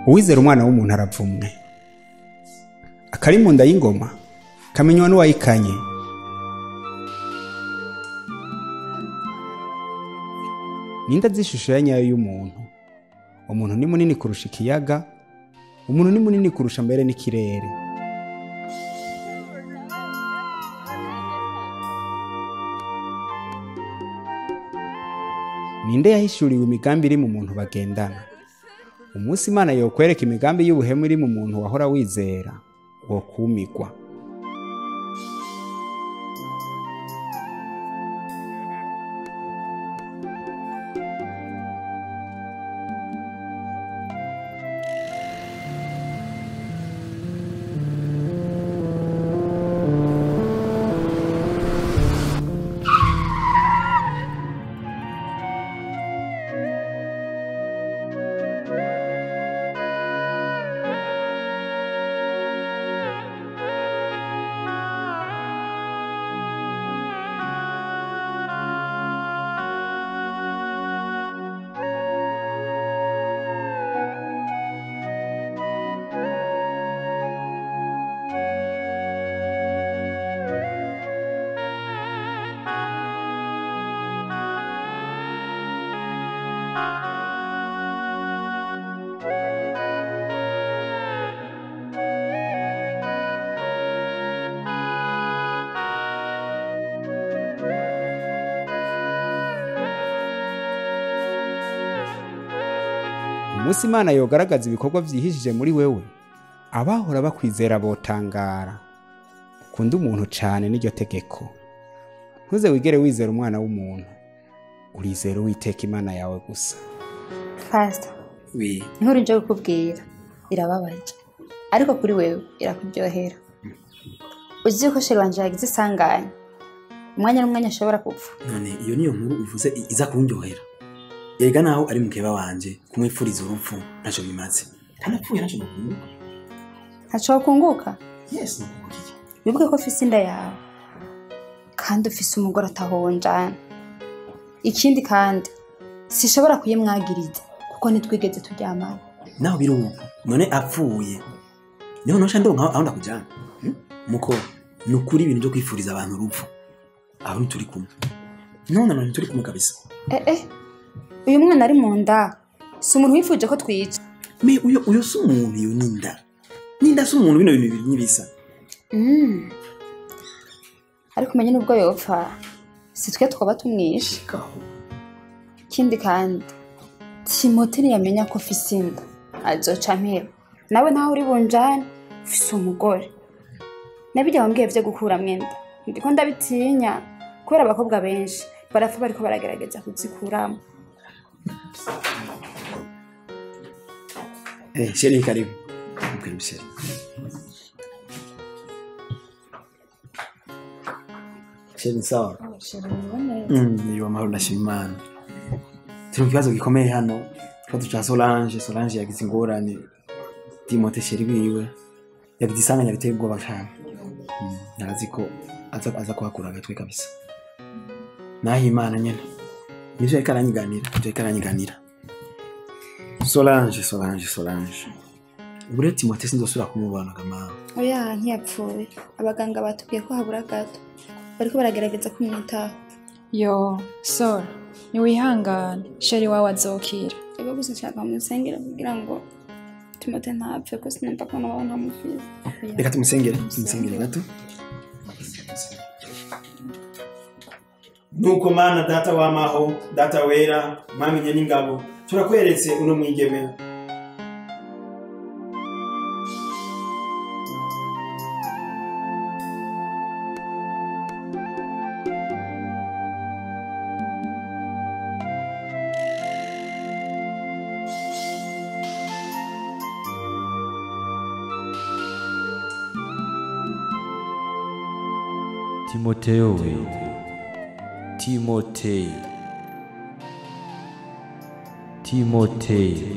uwizera umwana w'umuntu aravumwe akari mu nda y'ingoma kamenywa n'uwayikanye ninde azi ishusho ya nyayo y'umuntu umuntu ni munini kurusha ikiyaga umuntu ni munini kurusha mbere n'ikirere ninde yahishuriwe imigambi iri mu muntu bagendana umunsi imana yokwereka imigambi y'ubuhemu iri mu muntu wahora wizera wo kumigwa umunsi imana yogaragaza ibikorwa byihishije muri wewe abahora bakwizera botangara ukunda umuntu cyane n'iryo tegeko ntuze wigere wizera umwana w'umuntu urizera uwiteka imana yawe gusa fasita wi inkuru nje kukubwira irababaje ariko kuri wewe irakuryohera uzi ko sheri wanje yagize isanganya umwanya n'umwanya ashobora gupfa none iyo niyo nkuru uvuze i- iza kundyohera erega naho ari mukeba wanje kumwipfuriza urupfu ntacyo bimaze kandi apfuye ntacyo nokunguka ntaco wakunguka yes nokunguka iki wibuke ko ufise inda yawe kandi ufise umugore atahonjana ikindi kandi sishobora kuyimwagiriza kuko ntitwigeze turyamana naho biri ubu none apfuye niho nosha ndonka aho ndakujyana hmm? muko ni ukuri ibintu byo kwifuriza abantu urupfu aho ntituri kumwe none none ntituri kumwe kabisa eh eh uyu mwana ari mu nda si umuntu wifuje ko twica me uyo uyo si umuntu iyo ninda ninda si umuntu bino bintu bibiri ntibisa Mm. ariko umenye n'ubwo yopfa si twe twaba tumwishe ikindi kandi timote ntiyamenya ko ufise inda azoca mpera nawe ntaho uri bunjane ufise umugore nabijya wambwiye vyo gukuramwo inda ndiko ndabitinya kubera abakobwa benshi barapfa bariko baragerageza kuzikuramo eh sheri karibu karibu sheri sheri sawa Mm, niyo amahoro ndashima imana turi mu kibazo gikomeye hano ikibazo cya solange solange yagize ingorane timote sheri wiwe yagize isanganya riteye ubwoba cyane Mm, narazi ko aza, aza kuhakura agatwe kabisa naho imana nyine nivyo yariko aranyiganira nivyo yariko aranyiganira solange solange solange ubu rero timote sinzosubira kumubona kamawe oya ntiyapfuye abaganga batubwiye ko habura gato bariko baragerageza kumwitaho yo sora niwihangane sheri wawe azokira ego gusa nshaka musengera kugira ngo timote ntapfe ko sinumva ko nawe ntamufise reka tumusengere tumusengere gato nuko mana data w'amaho data wera mwamenye n'ingabo turakweretse uno mwigeme timoteyo we timoteyo timoteyo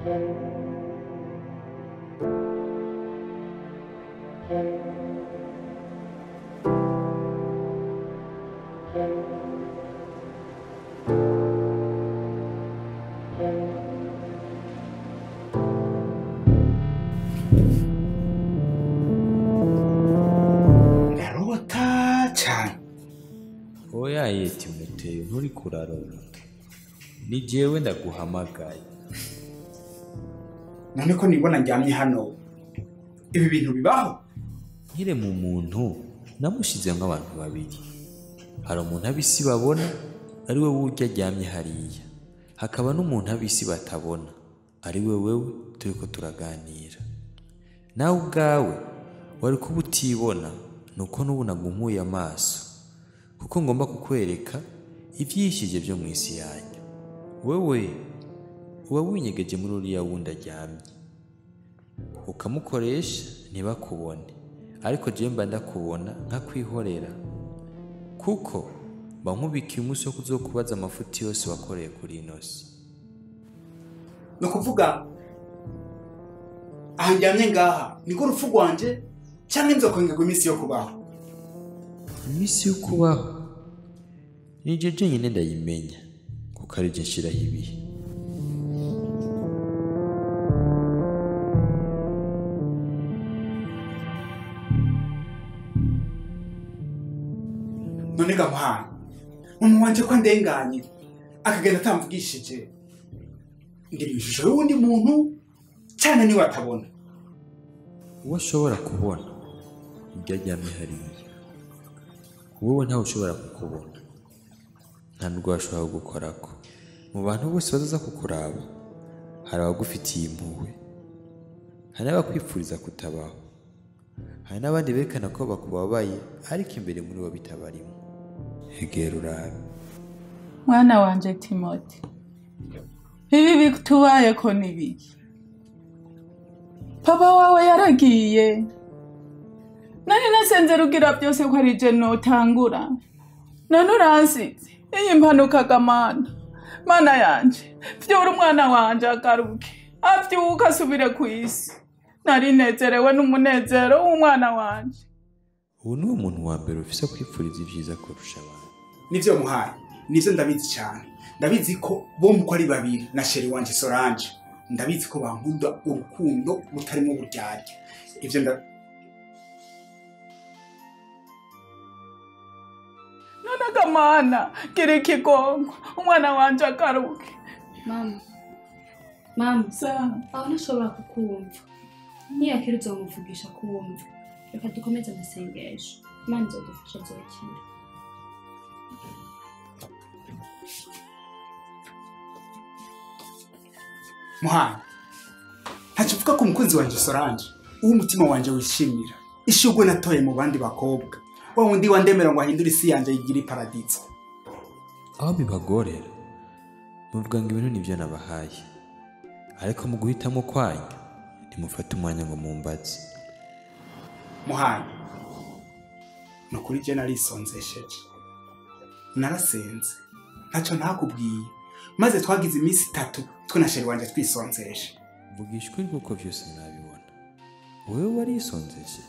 ndarota cyane oya ye timoteyo nturi kurarora ni jewe ndaguhamagaye none ko nibona njyamye hano ibi bintu bibaho nkire mu muntu namushize nk'abantu babiri hari umuntu ab'isi babona ari we wurya aryamye hariya hakaba n'umuntu ab'isi batabona ari we wewe turiko turaganira nawe ubwawe wari kuba utibona nuko n'ubu nagumuye amaso kuko ngomba kukwereka ivyishije vyo mu isi yanyu wewe uba winyegeje muri uriya wundi aryamye ukamukoresha ntibakubone ariko jewe mba ndakubona nkakwihorera kuko mba nkubikiye umunsi wo kuzokubaza amafuti yose wakoreye kuri ino si ni ukuvuga aha njyamye ngaha niko urupfu rwanje cyangwa inzokongerwa iminsi yo kubaho iminsi yo kubaho ni je jenyine ndayimenya kuko ari je nshiraho ibihe none gamuhana mama wanje ko ndenganye akagenda atamvugishije ngira ishusho y'uwundi muntu cyane niwe atabona uwo ashobora kubona ibyo aryamye hariya wowe ntawe ushobora kukubona nta n'ubwo washobora gukorako mu bantu bose bazaza kukuraba hari abagufitiye impuhwe hari n'abakwifuriza kutabaho hari n'abandi berekana ko bakubabaye ariko imbere muri bo bitabarimo egera urabe mwana wanje timoti ibi bitubayeko ni biki papa wawe yaragiye nari nasenze rugira byose ko ari je notangura none uransize iyi mpanukaga mana mana yanje vyura umwana wanje agaruke avyuka asubire ku isi nari nezerewe n'umunezero w'umwana wanje ubu ni wo muntu wa mbere ufise kwifuriza ibyiza kurusha abantu nivyo muhaye nivyo ndabizi cyane ndabizi ko bombi uko ari babiri na sheri wanje solange ndabizi ko bankunda urukundo butarimo uburyarya ivyo nda none agamana gira ikigongo umwana wanje agaruke mama mama sawa aho ntashobora kukumva niyakira uzomuvugisha kumva reka dukomeze amasengesho imana izodufasha zokira muhaye ntacyo uvuga ku mukunzi wanje solange uwo umutima wanje wishimira ishugwe natoye mu bandi bakobwa wa wundi wandemera ngo ahindure isi yanje yigira iparadizo aho bibagorera muvuga ngo ibintu nibyo nabahaye ariko mu guhitamo kwanyu ntimufate umwanya ngo mumbaze muhaye ni ukuri je narisonzesheje narasenze ntacyo ntakubwiye maze twagize iminsi itatu twe na sheri wanje twisonzeshe mvugisha ukuri kuko byose nabibona wowe warisonzesheje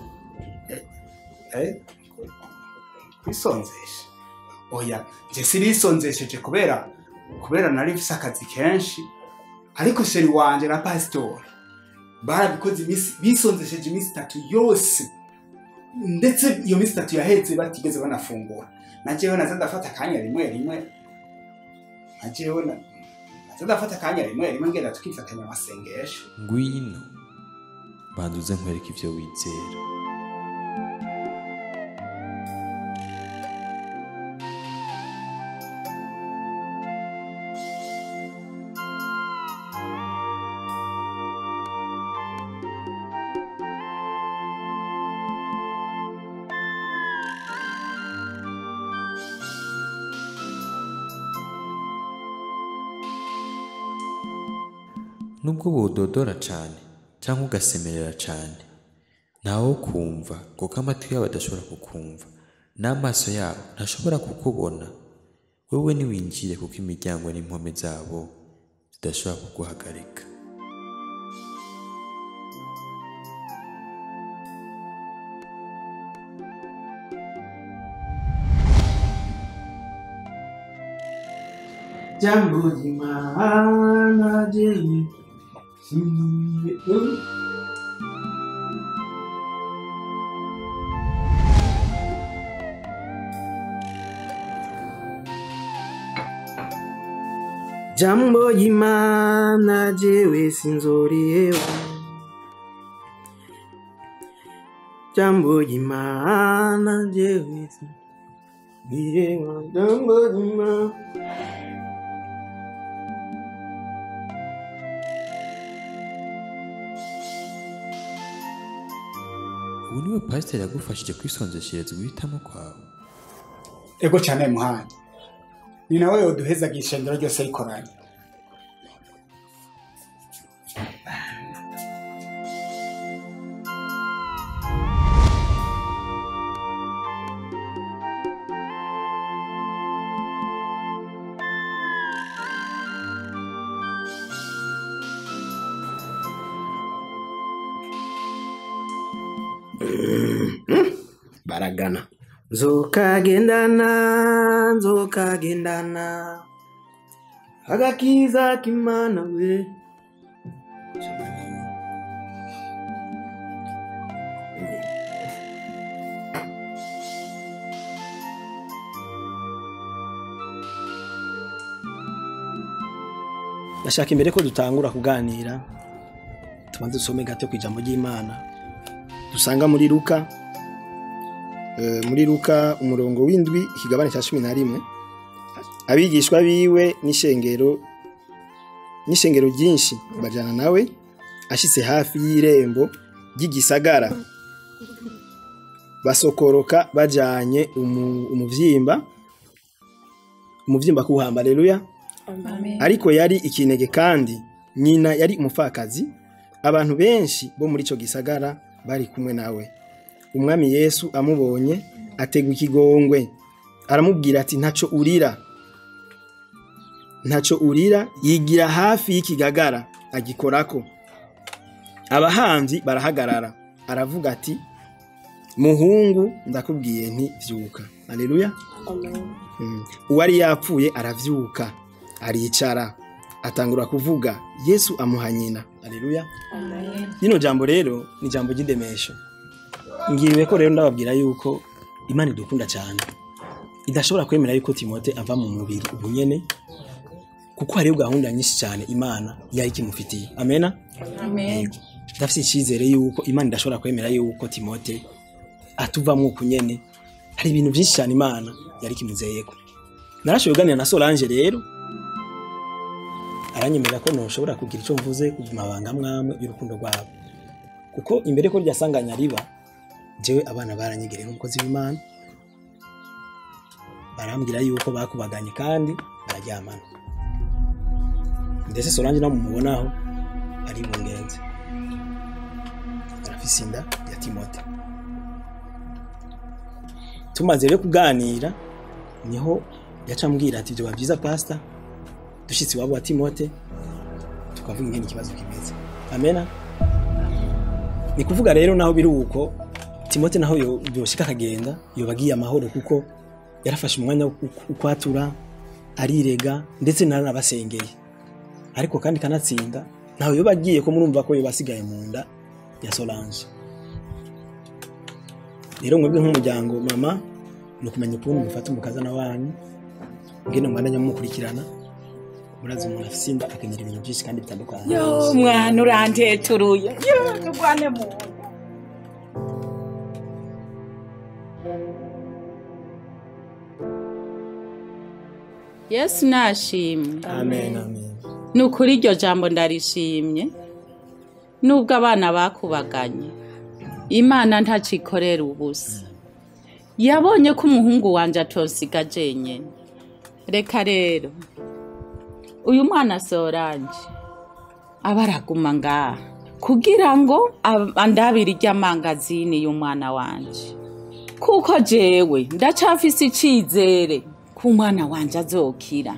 Eh? kwisonzesha oya je sinisonzesheje kubera kubera nari mfise akazi kenshi ariko sheri wanje na pasitori barabikoze iminsi bisonzesheje iminsi itatu yose ndetse iyo minsi itatu yahetse batigeze banafungura na jewe naza ndafata akanya rimwe rimwe na jewe na- naza ndafata akanya rimwe rimwe ngenda tukifatanya amasengesho ngwino banza uze nkwereke ibyo wizera nubwo budodora cyane cyangwa ugasemerera cyane ntawo kumva kuko amatwi yabo adashobora kukumva n'amaso yabo ntashobora kukubona wowe niwinjire kuko imiryango n'impome zabo zidashobora kuguhagarika jambo ry'imana jewe sinzore jambo ry'imana jewe sinzoreba jambo ry'imana jewe sinzoreba jambo ry'imana ubu niwe pasiteri yagufashije kwisonzeshereza uguhitamo kwawe ego cyane muhanda ni nawe yoduhezaga ishengero ryose rikoranye baragana nzokagendana nzokagendana agakiza k'imana we ndashaka imbere ko dutangura kuganira tubanze dusome gato ku ijambo ry'imana dusanga muri luka Eh, muri luka umurongo w'indwi ikigabane cya cumi na rimwe abigishwa biwe n'ishengero n'ishengero ryinshi bajyana nawe ashyitse hafi y'irembo ry'igisagara basokoroka bajyanye umu- umuvyimba umuvyimba kuwuhamba aleluya ariko yari ikinege kandi nyina yari umupfakazi abantu benshi bo muri icyo gisagara bari kumwe nawe umwami yesu amubonye ategwa ikigongwe aramubwira ati ntaco urira ntaco urira yigira hafi y'ikigagara agikorako abahanzi barahagarara aravuga ati muhungu ndakubwiye nti vyuka aleluya Mm. uwari yapfuye aravyuka aricara atangura kuvuga yesu amuha nyina aleluya rino jambo rero ni jambo ry'indemesho ngiriwe ko rero ndababwira yuko imana idukunda cyane idashobora kwemera yuko timote ava mu mubiri ubu nyene kuko hariho gahunda nyinshi cyane imana yari ikimufitiye amena amen ndafite icyizere yuko imana idashobora kwemera yuko timote atuvamo uku nyene hari ibintu byinshi cyane imana yari ikimuzeyeko narashoboye kuganira na solange rero aranyemerera ko ntushobora kugira icyo mvuze ku mabanga mwamwe y'urukundo rwabo kuko imbere ko ryasanganya riba jewe abana baranyegereye nk'umukozi w'imana barambwira yuko bakubaganye kandi bararyamana ndetse solange nawe mumubonaho ari bungenze arafise inda ya timote tumaze rero kuganira niho yaca ambwira ati byoba byiza pasita dushyitse iwabo wa timote tukavuga ingene ikibazo kimeze amena ni kuvuga rero naho biri uko timote naho yo- yoshika akagenda yoba agiye amahoro kuko yarafashe umwanya wo ku- kwatura arirega ndetse naranabasengeye ariko kandi kanatsinda ntawe yoba agiye ko murumva ko yoba asigaye mu nda ya solange rero mwebwe nk'umuryango mama ni ukumenya ukuntu mufata umukazana wanyu ngene mwandanya mumukurikirana murazi umuntu afise inda akagira ibintu byinshi kandi bitandukanye yo mwana uranteturuye yo tugwane mu nda yesu nashimwe amen amen ni ukuri iryo jambo ndarishimye nubwo abana bakubaganye imana ntacikorera ubusa yabonye ko umuhungu wanjye atosiga jenyine reka rero uyu mwana soranje aba araguma ngaha kugira ngo ab- andabire iry'amangazini y'umwana wanje kuko jewe ndacafise icizere ko umwana wanje azokira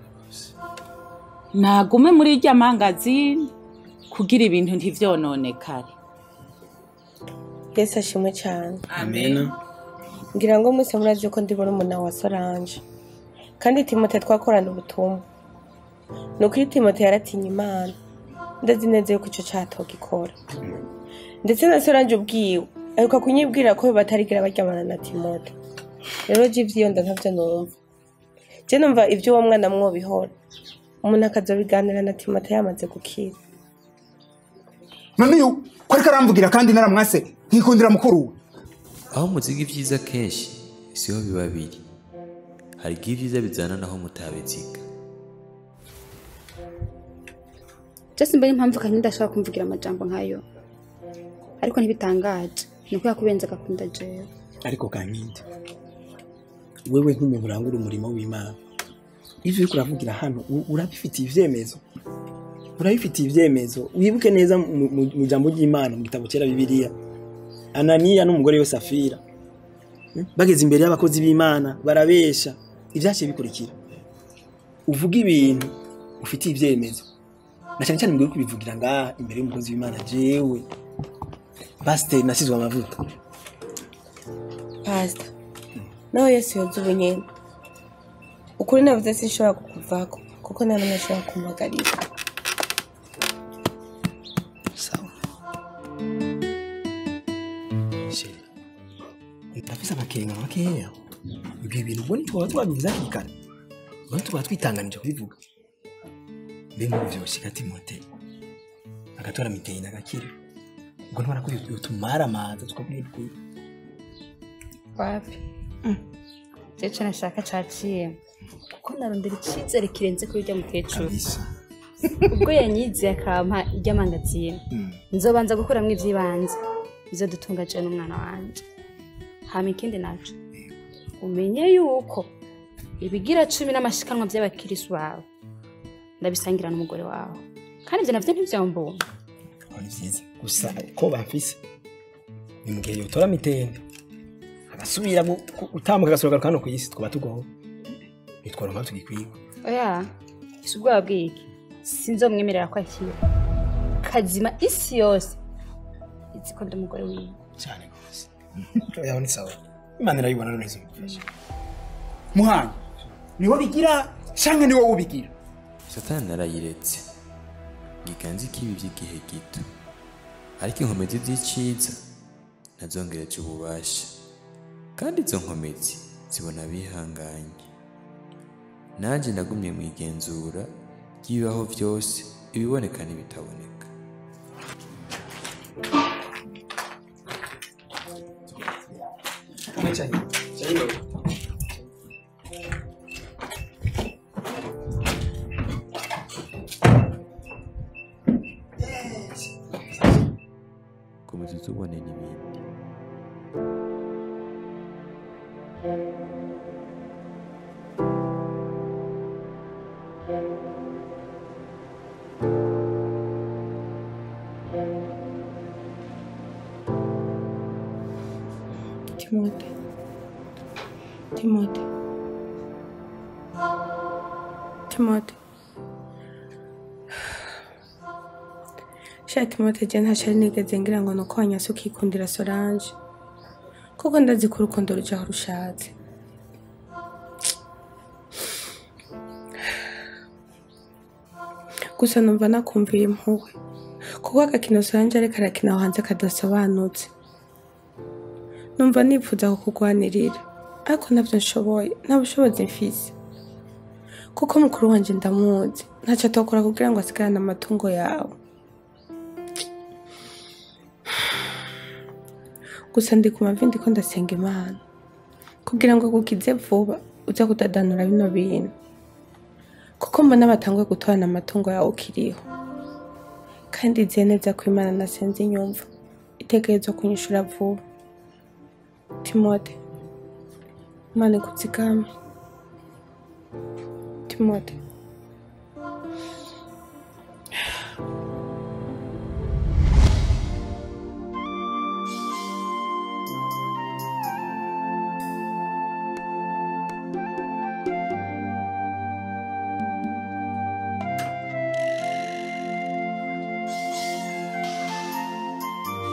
nagume muri irya mangazini kugira ibintu ntivyononekare yesu ashimwe cyane amen ngira ngo mwese murazi ko ndi muri umuna wa solange kandi timote twakorana ubutumwa ni ukuri timote yaratinya imana ndazi neza yuko ico catoga ikora ndetse na soranje ubwiwe aheruka kunyibwira ko batarigira baryamana na timote rero je ivyiyonda ntavyo numva je numva ivyo uwo mwana mwobihora umuntu akazobiganira na timote yamaze gukira none uyu ko ariko aramvugira kandi naramwase nkikundira mukuru we aho muziga ibyiza kenshi siho biba biri hari igihe ibyiza bizana naho mutabiziga Just mbere impamvu kandi ndashaka kumvugira amajambo nkayo ariko ntibitangaje ni uko yakubenze agakunda jewe ariko kankindi wewe nk'umuntu urangura umurimo w'imana ivyo uriko uravugira hano u- urabifitiye ivyemezo urabifitiye ivyemezo wibuke neza mu- mu mu ijambo ry'imana mu gitabo cera bibiliya ananiya n'umugore we safira Hmm? bageze imbere y'abakozi b'imana barabesha ivyaciye bikurikira uvuga ibintu ufitiye ivyemezo na cyane cyane mbwiye kubivugira ngaha imbere y'umukozi w'imana jewe pasiteri nasizwe amavuta pasita nawe yesu yoza ubunyene ukuri navuze sinshobora kukuvako kuko nta n'umwe ashobora kumpagarika sawa sheri ndafise amakenga makeya ibyo bintu ubwo ntitwaba twabivuze hakiri kare ubwo tukaba twitanganije kubivuga mbe nk'ubu vyoshika timote agatora mitende agakira ubwo ntubona ko yotumara amazi tukabwira ukuri wapi jewe nashaka caciye kuko narondera icizere kirenze kuri urya mukecuru kabisa ubwo yanyiziye akampa iry'amangazini nzobanza gukuramwo ivy'ibanze bizodutunga jewe n'umwana wanje hama ikindi naco umenye yuko ibigira cumi n'amashikanwa vy'abakirisu bawe ndabisangira n'umugore wawe kandi ivyo navyo ntivyambona aho ni vyiza gusa ko bafise ni mu gihe yotora mitende agasubira gu- gu- gutambuka agasohoka hano ku isi twaba tugoho nitwaronka tugikwiye oya isi ubwoba bw'iki sinzomwemerera ko akira kazima isi yose izi ko ndi umugore wiwe cyane rwose yaho ni sawa imana irayibona none izomufasha muhanga niwo bigira canke niwo ubigira satani narayiretse ngiganza ikibi by'igihe gito ariko inkomezi z'iciza nazongereje ububasha kandi izo nkomezi zibona bihanganye nanjye nagumye mu igenzura ry'ibibaho byose ibiboneka n'ibitaboneka komeza utubone n'ibindi timote timote timote sha timote je ntacari nigeze ngira ngo nuko wanyase ukikundira solange kuko ndazi ko urukundo rujaho rushatse gusa numva nakumviye impuhwe kuko agakino solange ariko arakina aho hanze kadasobanutse numva nifuza kukugwanirira ariko ntabyo nshoboye nta bushobozi mfise kuko mukuru wanje ndamuzi ntacyo atokora kugira ngo asigarane amatungo yawe gusa ndi ku mavi ndiko ndasenga imana kugira ngo gukize vuba uze kudadanura bino bintu kuko mbona batanguye gutorana amatungo yawe ukiriho kandi iziye neza ko imana nasenze inyumva itegerezwa kunyishura vuba timote imana ikuzigame timote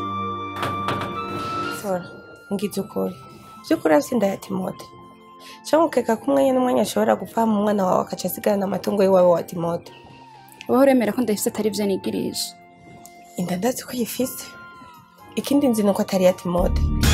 sora ngize ukuri by'ukuri asinda ya timote cyangwa ukeka ko umwanya n'umwanya ashobora gupfa mu mwana wawe akaca asigarana amatungo y'iwawe wa timote ubaho uremera ko ndafise atari byo nigirije inda ndazi ko yifise ikindi nzi ni uko atari iya timote